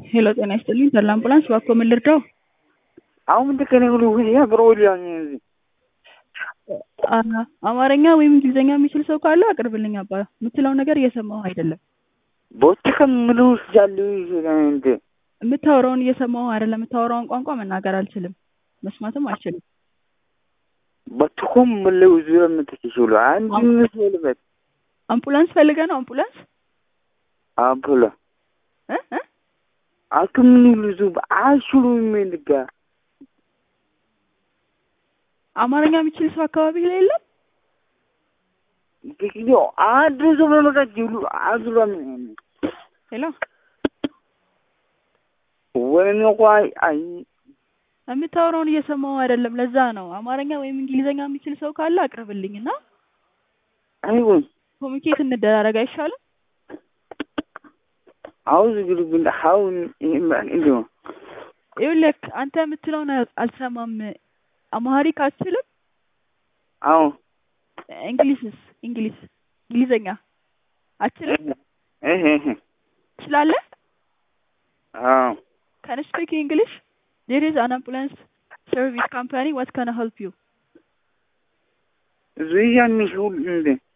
ሄሎ ጤና ይስጥልኝ ተድላ አምቡላንስ እባክዎ ምን ልርዳው? አሁን ምንድን ከኔ ብሎ ያ ብሮሊያን አ- አማርኛ ወይም እንግሊዝኛ የሚችል ሰው ካለ አቅርብልኝ አባ የምትለው ነገር እየሰማሁ አይደለም ቦቼ ከምሉ ስጃሉ እንደ የምታወራውን እየሰማሁ አይደለም የምታወራውን ቋንቋ መናገር አልችልም መስማትም አልችልም በትኩም ምለው ዙረ ምትችሉ አንድ ምስልበት አምቡላንስ ፈልገህ ነው አምቡላንስ አምፑላ እ እ አክምኑ ልዙ አሽሩ የሚልጋ አማርኛ የሚችል ሰው አካባቢ ላይ የለም ግግዮ አድርሶ በመቃት ጅሉ አዝሮ ሄሎ ወይኔ ቋይ አይ የምታወራውን እየሰማሁ አይደለም ለዛ ነው አማርኛ ወይም እንግሊዝኛ የሚችል ሰው ካለ አቅርብልኝ እና አይወን ኮሚኒኬት እንደራረግ አይሻልም አውዝ ግሩብን ሀውን እንዲሁ ይኸውልህ አንተ የምትለውን አልሰማም አማሪክ አትችልም አዎ እንግሊዝስ እንግሊዝ እንግሊዝኛ አትችልም እህ እህ ትችላለህ አዎ Can you speak English? There is an ambulance service company. What can I help you? ዙያን ሚሽውል እንደ